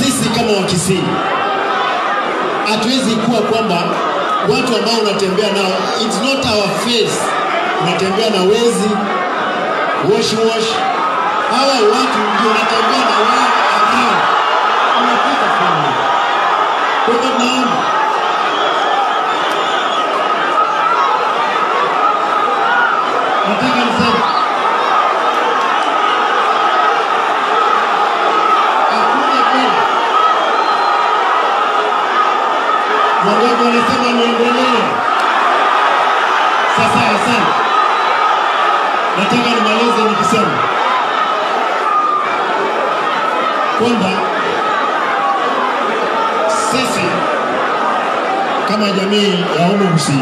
sisi kama Wakisii hatuwezi kuwa kwamba watu ambao unatembea nao, it's not our face, unatembea na wezi wash wash, hawa watu ndio unatembea na wao ambao unapita fulani. Kwa hivyo naomba nataka niseme hakuna kweli. Wangapi wanasema niendelee? Sasa asante, nataka nimalize nikisema kwamba sisi kama jamii ya Omo Busia,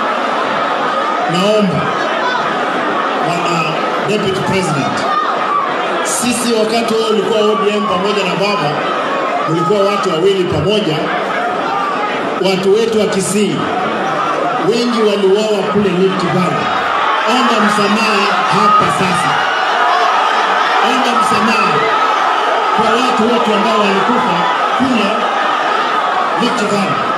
naomba bwana deputy president, sisi wakati wewe ulikuwa ODM pamoja na baba, ulikuwa watu wawili pamoja, watu wetu wa Kisii wengi waliuawa kule Rift Valley. Omba msamaha hapa sasa, omba msamaha kwa watu wote ambao walikufa kule Rift Valley.